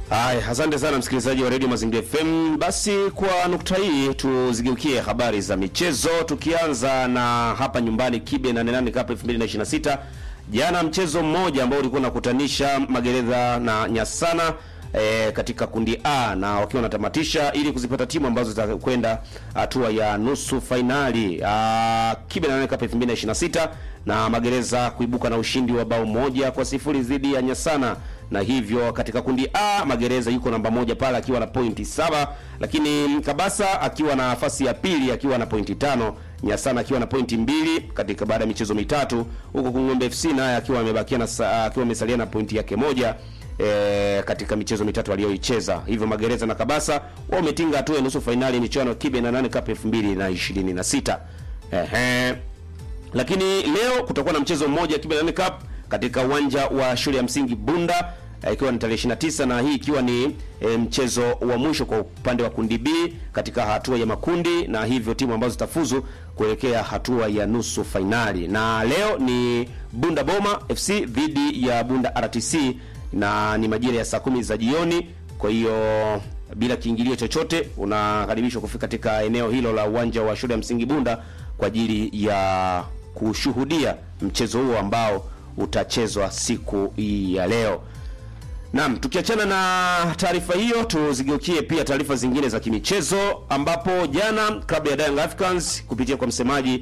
Haya, asante sana msikilizaji wa Radio Mazingira FM. Basi kwa nukta hii tuzigeukie habari za michezo tukianza na hapa nyumbani Kibe na Nenani Cup 2026. Jana mchezo mmoja ambao ulikuwa unakutanisha Magereza na Nyasana e, katika kundi A na wakiwa wanatamatisha ili kuzipata timu ambazo zitakwenda hatua ya nusu fainali ah, Kibe na Nenani Cup 2026 na Magereza kuibuka na ushindi wa bao moja kwa sifuri dhidi ya Nyasana na hivyo katika kundi A Magereza yuko namba moja pale akiwa na pointi saba, lakini Kabasa akiwa na nafasi ya pili akiwa na pointi tano, Nyasana akiwa na pointi mbili katika baada ya michezo mitatu, huko Kung'ombe FC naye akiwa amebakia na sa- akiwa amesalia na pointi yake moja e, katika michezo mitatu aliyoicheza. Hivyo Magereza na Kabasa wametinga hatua ya nusu fainali michuano ya Kibe na nane Cup 2026. Ehe. Lakini leo kutakuwa na mchezo mmoja Kibe Nane Cup katika uwanja wa shule ya msingi Bunda eh, ikiwa ni tarehe 29 na hii ikiwa ni eh, mchezo wa mwisho kwa upande wa kundi B katika hatua ya makundi, na hivyo timu ambazo zitafuzu kuelekea hatua ya nusu fainali. Na leo ni Bunda Boma FC dhidi ya Bunda RTC na ni majira ya saa kumi za jioni. Kwa hiyo bila kiingilio chochote unakaribishwa kufika katika eneo hilo la uwanja wa shule ya msingi Bunda kwa ajili ya kushuhudia mchezo huo ambao utachezwa siku hii ya leo. Naam, tukiachana na taarifa hiyo, tuzigeukie pia taarifa zingine za kimichezo, ambapo jana klabu ya Young Africans kupitia kwa msemaji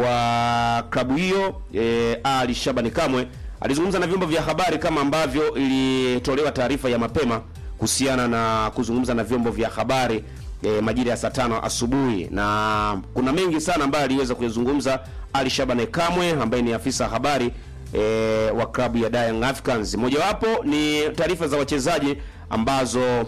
wa klabu hiyo e, Ali Shabani Kamwe alizungumza na vyombo vya habari kama ambavyo ilitolewa taarifa ya mapema kuhusiana na kuzungumza na vyombo vya habari e, majira ya saa tano asubuhi, na kuna mengi sana ambayo aliweza kuyazungumza Ali Shabani Kamwe ambaye ni afisa habari e, wa klabu ya Young Africans. Mojawapo ni taarifa za wachezaji ambazo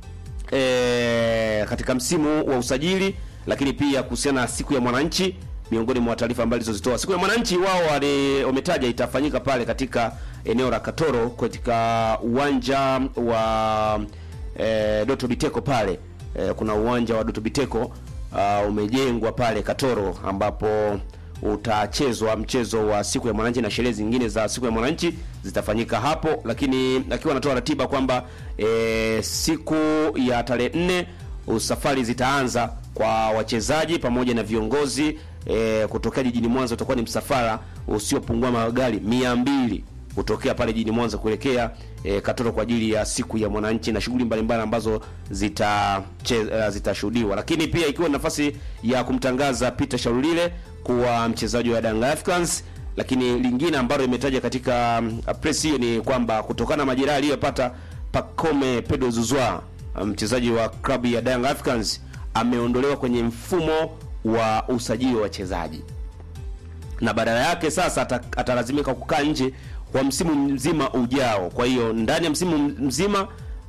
e, katika msimu wa usajili, lakini pia kuhusiana na siku ya mwananchi, miongoni mwa taarifa ambazo alizozitoa. Siku ya mwananchi wao wali- wametaja itafanyika pale katika eneo la Katoro katika uwanja wa e, Doto Biteko pale e, kuna uwanja wa Doto Biteko uh, umejengwa pale Katoro ambapo utachezwa mchezo wa siku ya mwananchi na sherehe zingine za siku ya mwananchi zitafanyika hapo, lakini akiwa anatoa ratiba kwamba e, siku ya tarehe nne safari zitaanza kwa wachezaji pamoja na viongozi e, kutokea jijini Mwanza. Utakuwa ni msafara usiopungua magari mia mbili kutokea pale jijini Mwanza kuelekea e, Katoro kwa ajili ya siku ya mwananchi na shughuli mbalimbali ambazo zita che- uh, zitashuhudiwa, lakini pia ikiwa ni nafasi ya kumtangaza Peter Sharulile kuwa mchezaji wa Young Africans. Lakini lingine ambalo imetaja katika um, press hiyo ni kwamba kutokana na majeraha aliyopata Pacome Pedro Zuzwa, mchezaji wa klabu ya Young Africans, ameondolewa kwenye mfumo wa usajili wa wachezaji na badala yake sasa ata- atalazimika kukaa nje kwa msimu mzima ujao. Kwa hiyo ndani ya msimu mzima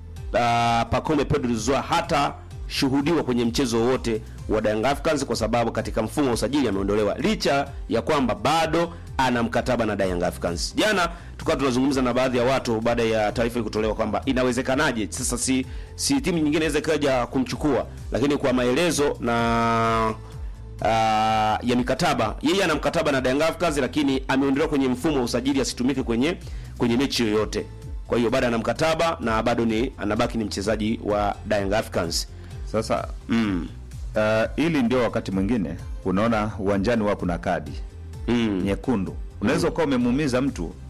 uh, Pacome Pedro Zouzoua hata shuhudiwa kwenye mchezo wowote wa Young Africans kwa sababu katika mfumo wa usajili ameondolewa, licha ya kwamba bado ana mkataba na Young Africans. Jana tukawa tunazungumza na baadhi ya watu baada ya taarifa hii kutolewa kwamba inawezekanaje sasa, si si timu nyingine inaweza ikaja kumchukua, lakini kwa maelezo na uh, ya mikataba yeye ana mkataba na Young Africans lakini ameondolewa kwenye mfumo wa usajili asitumike kwenye kwenye mechi yoyote. Kwa hiyo bado ana mkataba na bado ni anabaki ni mchezaji wa Young Africans. Sasa Mm. uh, ili ndio wakati mwingine unaona uwanjani wa kuna kadi Mm. nyekundu, unaweza ukawa umemuumiza mtu uh,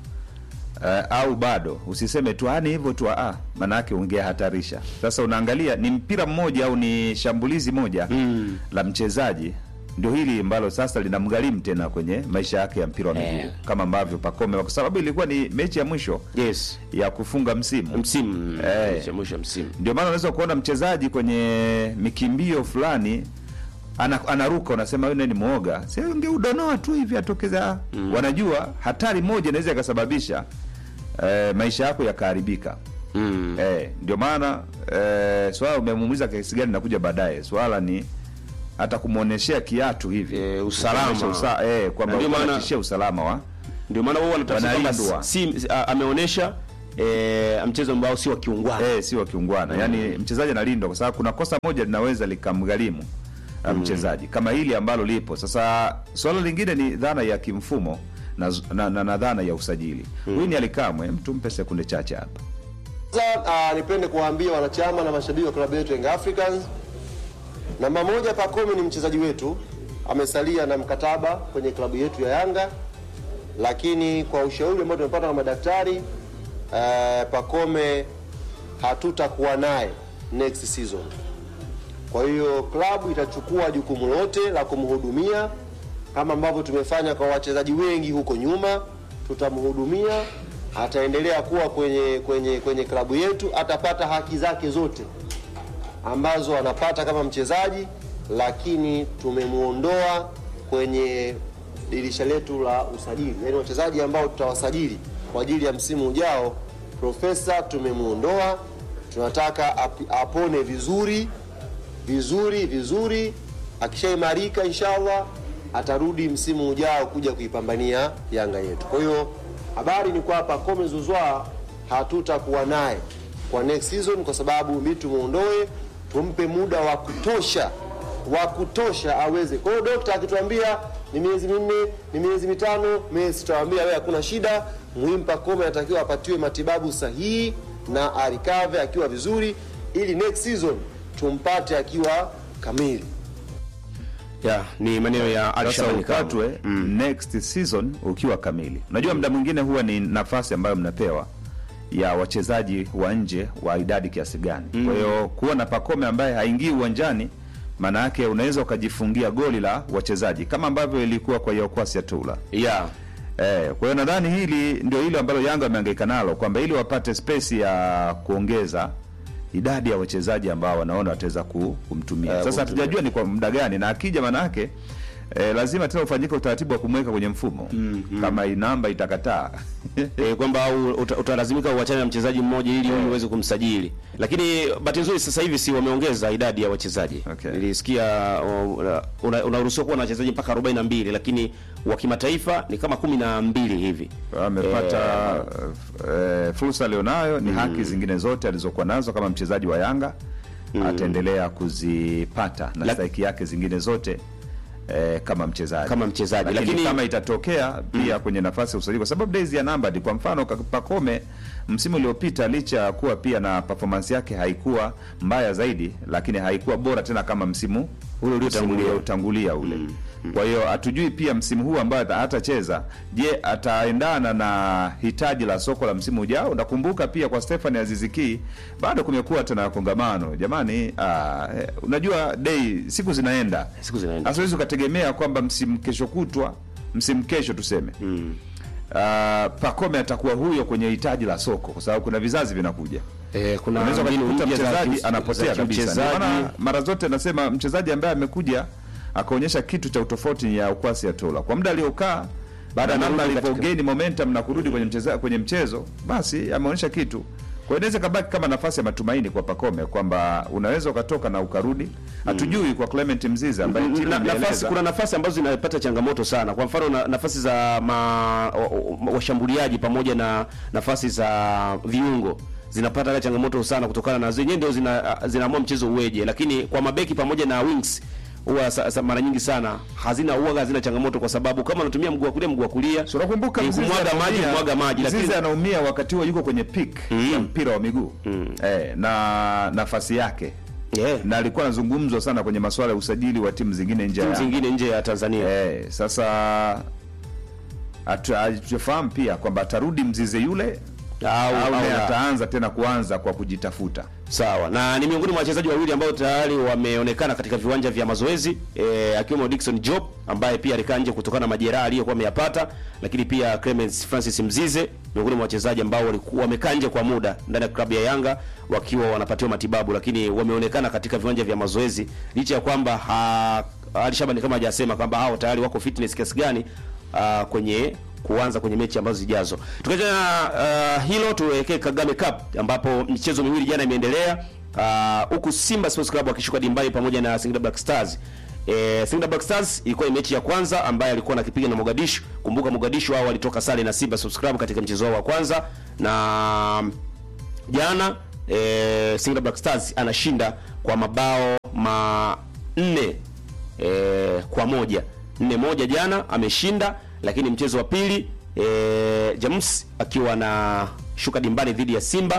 au bado usiseme tu "Ah, ni hivyo tu, ah, maanake ungehatarisha. Sasa unaangalia ni mpira mmoja au ni shambulizi moja Mm. la mchezaji, ndio hili ambalo sasa linamgharimu tena kwenye maisha yake ya mpira wa miguu Eh. kama ambavyo Pacome, kwa sababu ilikuwa ni mechi ya mwisho Yes. ya kufunga msimu Msimu Eh. mwisho mwisho msimu. ndio maana unaweza kuona mchezaji kwenye mikimbio fulani ana, anaruka unasema yule ni mwoga, si ungeudonoa tu hivi atokeza. Wanajua hatari moja inaweza ikasababisha eh, maisha yako yakaharibika. Mm. Eh, ndio maana eh, swala umemuumiza kiasi gani nakuja baadaye. Swala ni hata kumwoneshea kiatu hivi Eh, usalama. Kuonyesha usa, eh, kwamba Na ndio maana- unatishia usalama wa Ndio maana wao wanataka kwamba Wanalindwa. si a- ameonyesha eh, mchezo ambao si wa kiungwana. eh, si wa kiungwana yaani mchezaji analindwa kwa sababu kuna kosa moja linaweza likamgharimu uh, mchezaji kama hili ambalo lipo sasa. Swala lingine ni dhana ya kimfumo na, na, na, na dhana ya usajili. Huyu ni Alikamwe, mtu mpe sekunde chache hapa. Uh, nipende kuwaambia wanachama na mashabiki wa klabu yetu Young Africans, namba moja, Pacome ni mchezaji wetu, amesalia na mkataba kwenye klabu yetu ya Yanga, lakini kwa ushauri ambao tumepata na madaktari uh, Pacome hatutakuwa naye next season. Kwa hiyo klabu itachukua jukumu lote la kumhudumia kama ambavyo tumefanya kwa wachezaji wengi huko nyuma, tutamhudumia ataendelea kuwa kwenye kwenye kwenye klabu yetu, atapata haki zake zote ambazo anapata kama mchezaji, lakini tumemwondoa kwenye dirisha letu la usajili, yaani wachezaji ambao tutawasajili kwa ajili ya msimu ujao. Profesa tumemwondoa, tunataka ap, apone vizuri vizuri vizuri, akishaimarika inshallah atarudi msimu ujao kuja kuipambania Yanga yetu. Kwa hiyo habari ni kwamba Pacome Zouzoua hatutakuwa naye kwa next season, kwa sababu mimi tumuondoe, tumpe muda wa kutosha wa kutosha aweze. Kwa hiyo dokta akituambia ni miezi minne, ni miezi mitano, miezi tutawaambia wewe, hakuna shida. Muhimu Pacome anatakiwa apatiwe matibabu sahihi na arikave akiwa vizuri, ili next season tumpate akiwa kamili. ya ni maneno ya Sasa Alishabani Kamwe. ukatwe next season ukiwa kamili. Unajua muda mwingine huwa ni nafasi ambayo mnapewa ya wachezaji wa nje wa idadi kiasi gani. Kwa hiyo kuwa na Pacome ambaye haingii uwanjani, maana yake unaweza ukajifungia goli la wachezaji kama ambavyo ilikuwa kwa Yaokwasi ya Tula. ya Eh, kwa hiyo nadhani hili ndio hilo ambalo Yanga wamehangaika nalo kwamba ili wapate space ya kuongeza idadi ya wachezaji ambao wanaona wataweza ku- kumtumia. Eh, Sasa kumtumia. hatujajua ni kwa muda gani na akija maana yake eh, lazima tena ufanyike utaratibu wa kumweka kwenye mfumo kama hii namba itakataa. e, kwamba au uta- utalazimika uachane na mchezaji mmoja ili huyu uweze kumsajili, lakini bahati nzuri sasa hivi si wameongeza idadi ya wachezaji. Okay. Nilisikia uh, una- unaruhusiwa kuwa na wachezaji mpaka 42 lakini wa kimataifa ni kama kumi na mbili hivi. amepata eh, fursa alionayo ni haki zingine zote alizokuwa nazo kama mchezaji wa Yanga ataendelea kuzipata na Lak- stahiki yake zingine zote eh, kama mchezaji Kama mchezaji, lakini, lakini- kama itatokea pia kwenye nafasi ya usajili kwa sababu days ya namba kwa mfano Ka- Pacome msimu uliopita licha ya kuwa pia na performance yake haikuwa mbaya zaidi lakini haikuwa bora tena kama msimu Ule uliotangulia. uliotangulia ule kwa hiyo hatujui pia msimu huu ambayo ata- hatacheza je ataendana na hitaji la soko la msimu ujao nakumbuka pia kwa Stefan Aziziki bado kumekuwa tena kongamano jamani ah, eh, unajua day siku zinaenda Siku zinaenda. hasiwezi ukategemea kwamba msimu kesho kutwa msimu kesho tuseme mm. Pacome atakuwa huyo kwenye hitaji la soko kwa sababu kuna vizazi vinakuja E, kuna unaweza mbinu ukakuta mpya za mchezaji kius- anapotea za kabisa. Ndio kiuchezaji. maana mara zote nasema mchezaji ambaye amekuja akaonyesha kitu cha utofauti ya ukwasi ya Tola kwa muda aliokaa baada ya Na namna amerudi katika- alivyogain momentum na kurudi kwenye mcheza, kwenye mchezo basi ameonyesha kitu. Kwa hiyo inaweza kabaki kama nafasi ya matumaini kwa Pacome kwamba unaweza ukatoka na ukarudi. Hatujui kwa Clement Mziza ambaye timu na, nafasi imeeleza kuna nafasi ambazo zinapata changamoto sana. Kwa mfano na, nafasi za ma, wa- wa- washambuliaji pamoja na nafasi za viungo zinapata hata changamoto sana kutokana na zenyewe ndio zina, zinaamua mchezo uweje, lakini kwa mabeki pamoja na wings huwa sa- sa- mara nyingi sana hazina huwa hazina changamoto, kwa sababu kama unatumia mguu wa kulia mguu wa kulia So, unakumbuka ni Mzize kumwaga maji anaumia- kumwaga maji, Mzize lakini anaumia wakati huo yuko kwenye peak ya mpira wa miguu eh, na nafasi yake yeah, na alikuwa anazungumzwa sana kwenye masuala ya usajili wa timu zingine nje ya timu Yanga. zingine nje ya Tanzania Eh, sasa hatu- hatufahamu pia kwamba atarudi Mzize yule au, au au naye la. ataanza tena kuanza kwa kujitafuta. Sawa, na ni miongoni mwa wachezaji wawili ambao tayari wameonekana katika viwanja vya mazoezi e, akiwemo Dickson Job ambaye pia alikaa nje kutokana na majeraha aliyokuwa ameyapata, lakini pia Clemens Francis Mzize miongoni mwa wachezaji ambao walikuwa wamekaa nje kwa muda ndani ya klabu ya Yanga wakiwa wanapatiwa matibabu, lakini wameonekana katika viwanja vya mazoezi licha ya kwamba ha- Ali Shabani kama hajasema kwamba hao tayari wako fitness kiasi gani ah, kwenye kuanza kwenye mechi ambazo zijazo. Tukiachana na uh, hilo tuelekee Kagame Cup ambapo michezo miwili jana imeendelea ah, huku Simba Sports Club wakishuka dimbani pamoja na Singida Black Stars. E, Singida Black Stars ilikuwa ni mechi ya kwanza ambaye alikuwa anakipiga na Mogadishu. Kumbuka Mogadishu hao walitoka sare na Simba Sports Club katika mchezo wao wa kwanza na jana e, Singida Black Stars anashinda kwa mabao manne e, kwa moja nne moja jana ameshinda, lakini mchezo wa pili e, Jamus akiwa na shuka dimbani dhidi ya Simba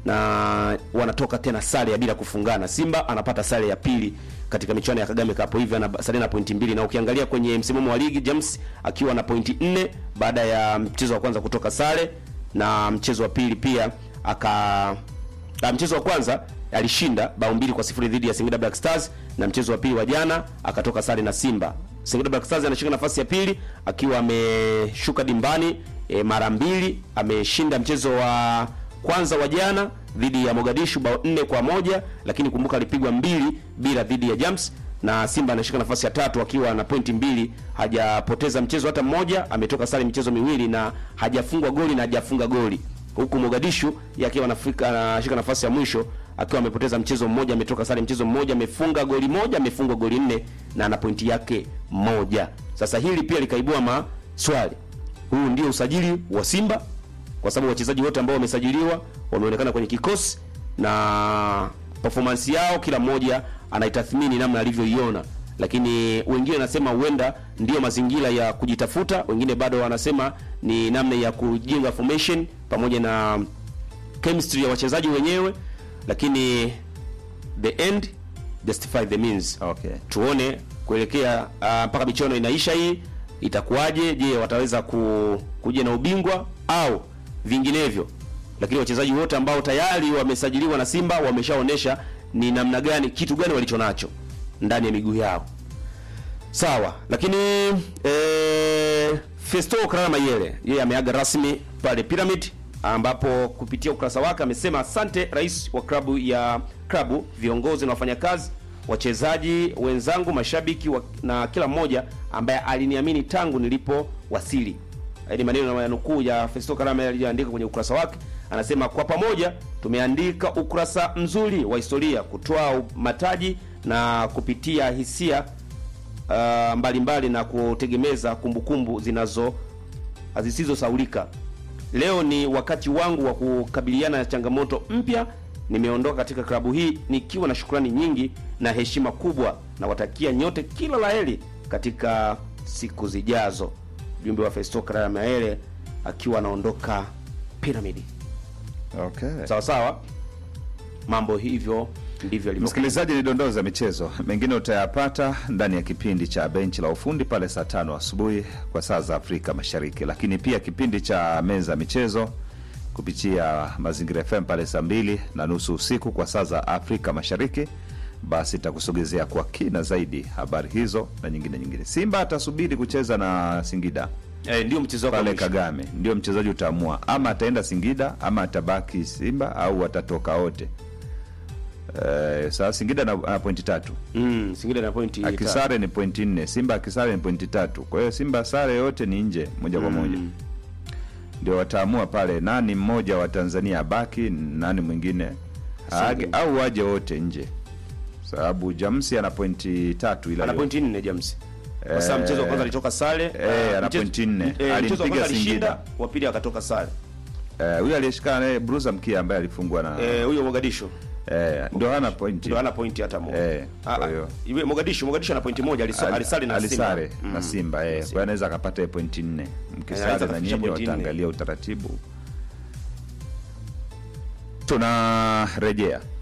na wanatoka tena sare ya bila kufungana. Simba anapata sare ya pili katika michuano ya Kagame Cup, hivyo anasalia na pointi mbili, na ukiangalia kwenye msimamo wa ligi James akiwa na pointi nne baada ya mchezo wa kwanza kutoka sare na mchezo wa pili pia aka na mchezo wa kwanza alishinda bao mbili kwa sifuri dhidi ya Singida Black Stars na mchezo wa pili wa jana akatoka sare na Simba. Singida Black Stars anashika nafasi ya pili akiwa ameshuka dimbani e, mara mbili. Ameshinda mchezo wa kwanza wa jana dhidi ya Mogadishu bao nne kwa moja, lakini kumbuka alipigwa mbili bila dhidi ya Jams na Simba anashika nafasi ya tatu akiwa na pointi mbili, hajapoteza mchezo hata mmoja, ametoka sare michezo miwili na hajafungwa goli na hajafunga goli, huku Mogadishu yeye akiwa anafika anashika nafasi ya mwisho akiwa amepoteza mchezo mmoja, ametoka sare mchezo mmoja, amefunga goli moja, amefungwa goli nne na ana pointi yake moja. Sasa hili pia likaibua maswali, huu ndio usajili wa Simba kwa sababu wachezaji wote ambao wamesajiliwa wameonekana kwenye kikosi na performance yao, kila mmoja anaitathmini namna alivyoiona, lakini wengine wanasema huenda ndio mazingira ya kujitafuta, wengine bado wanasema ni namna ya kujenga formation pamoja na chemistry ya wachezaji wenyewe, lakini the end justify the means. Okay. Tuone kuelekea ah, mpaka michuano inaisha hii itakuwaje? Je, wataweza ku, kuja na ubingwa au vinginevyo? Lakini wachezaji wote ambao tayari wamesajiliwa na Simba wameshaonesha ni namna gani, kitu gani walicho nacho ndani ya miguu yao. Sawa, lakini eh, Festo Kalala Mayele yeye ameaga rasmi pale Pyramid, ambapo kupitia ukurasa wake amesema asante rais wa klabu ya klabu, viongozi na wafanyakazi, wachezaji wenzangu, mashabiki wa, na kila mmoja ambaye aliniamini tangu nilipowasili. Haya ni maneno ya nukuu ya Festo Kalala Mayele aliyoandika kwenye ukurasa wake. Anasema kwa pamoja tumeandika ukurasa mzuri wa historia, kutoa mataji na kupitia hisia uh, mbalimbali na kutegemeza kumbukumbu zinazo zisizosaulika. Leo ni wakati wangu wa kukabiliana na changamoto mpya. Nimeondoka katika klabu hii nikiwa na shukrani nyingi na heshima kubwa, na watakia nyote kila laheri katika siku zijazo. Jumbe wa Festo Kalala Mayele akiwa anaondoka Pyramid. Okay. Sawa sawa, mambo hivyo ndivyo yalivyo. Msikilizaji, ni dondoo za michezo, mengine utayapata ndani ya kipindi cha benchi la ufundi pale saa tano asubuhi kwa saa za Afrika Mashariki, lakini pia kipindi cha meza ya michezo kupitia Mazingira FM pale saa mbili na nusu usiku kwa saa za Afrika Mashariki. Basi takusogezea kwa kina zaidi habari hizo na nyingine nyingine. Simba atasubiri kucheza na Singida Eh, ndio mchezo wako wa pale mwisho. Kagame, ndio mchezaji utaamua ama ataenda Singida ama atabaki Simba au watatoka wote. Eh, sasa Singida na, na pointi tatu Mm, Singida na pointi tatu. akisare ni pointi nne Simba akisare ni pointi tatu kwa hiyo Simba sare yote ni nje moja kwa moja ndio wataamua pale nani mmoja wa Tanzania abaki nani mwingine aage au waje wote nje sababu Jamsi ana pointi tatu ila ana yo- pointi nne James. Kwa sababu mchezo wa kwanza alitoka sare. eh, ah, ana mchezo- pointi nne. eh, mchezo wa Alimpiga kwanza alishinda, Singida. wa pili akatoka sare. eh, huyu aliyeshikana naye Bruza Mkia ambaye alifungwa na Eh, huyo Mogadishu eh, ndio hana pointi ndio hana pointi hata moja. Eh, Ah, kwa ah, hiyo- iwe Mogadishu, Mogadishu ana pointi moja, alisa- Ali- alisali na Simba. alisare na Mm. Simba eh, kwa hiyo anaweza akapata hiyo pointi nne. Mkisare anaweza na akafikisha nyinyi pointi nne. wataangalia utaratibu. Tunarejea